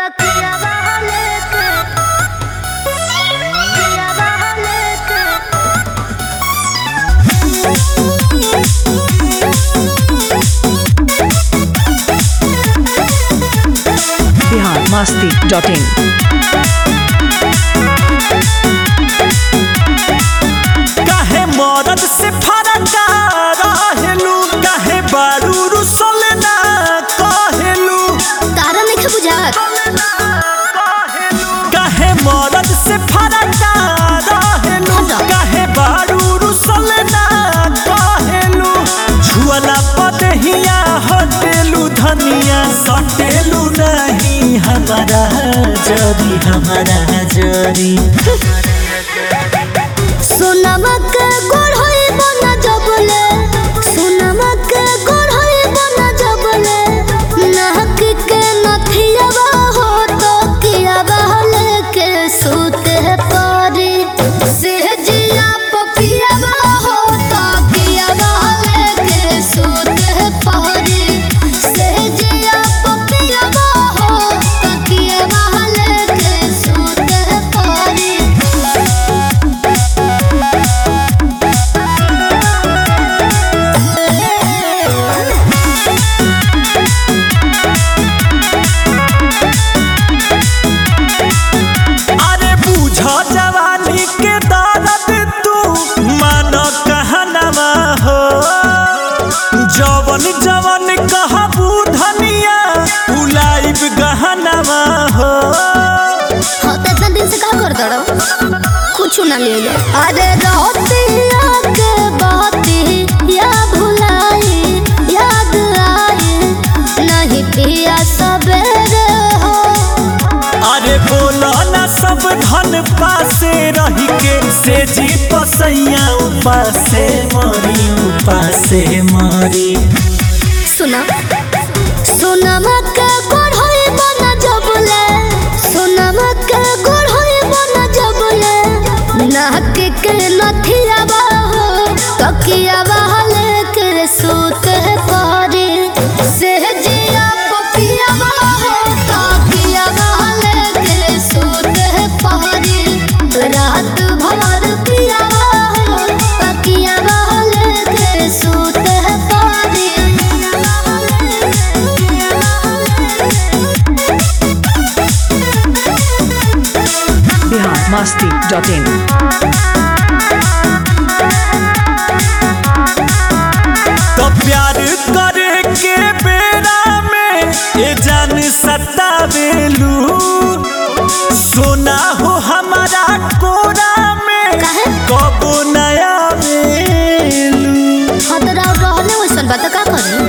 तकिया बहले के तकिया बहले के बिहार मस्ती डॉट इन काहे मरद से फरका रहेलू काहे बारू रुसल ना कहेलू तारा नहीं बुझात काहे मरद से फरका रहेलू काहे बारू रुसल ना कहेलू छुअला पदहिया हटेलू धनिया सटेलू नहीं हमारा जरी हमारा जरी सोनमा के गोड़ होई बना जबले सोनमा के गोड़ होई बना जबले नाक के नथियावा हो तो किया बहले के सूते पारी सेहजिया पपियावा हो तो किया बहले के सूते पारी सेहजिया पपियावा हो तो किया बहले के सूते पारी अरे बूझ जवानी के दर्द तू मान कहनवा हो जवन जवन कहबू धनिया उलाइब गहनवा हो हाँ तो इतना दिन से का कर दड़ो कुछ ना ले ले अरे रोतिया के बाती या भुलाई याद आई नहीं पिया सवेरे हो अरे बोला ना सब धन पासे रही के से जी पसैया उपासे मरी उपासे मरी सुना सुना मक्का गोड़ होई बना जबले सुना मक्का गोड़ होई बना जबले नाक के नथिया हो तकिया बहले के सूते पारी सेहजिया पपिया हो तकिया बहले के सूते पारी रात भर पिया हो तकिया बहले के सूते पारी बिहार मस्ती डॉट इन तो प्यार करे के बेरा में ये जान सतावेलू सोना हो हमारा कोरा में काहे? कबो नया वेलू खतरा रहले वैसन बात का करे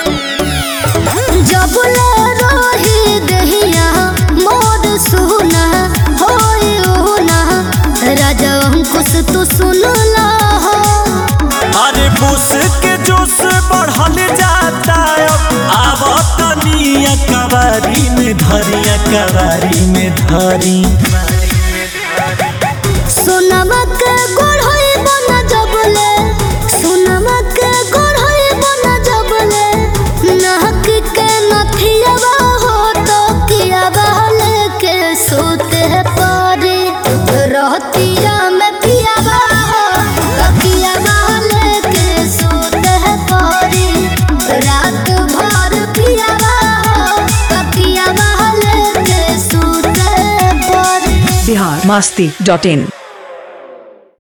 जब ले रही दहिया मोर सुना होई उना राजा अंकुश तू सुन ला हो अरे बुस के जोश बढ़ल जाता अब तनिया कबारी में धरिया कबारी में धरी सोनमा के गोड़ होई बना जबले सोनमा के गोड़ होई बना जबले नाक के नथियावा हो तो किया बहले के सोते पारी रहतिया में पियावा हो तो किया बहले के सोते पारी रात भर पियावा हो तो किया बहले के सोते पारी बिहार मस्ती डॉट इन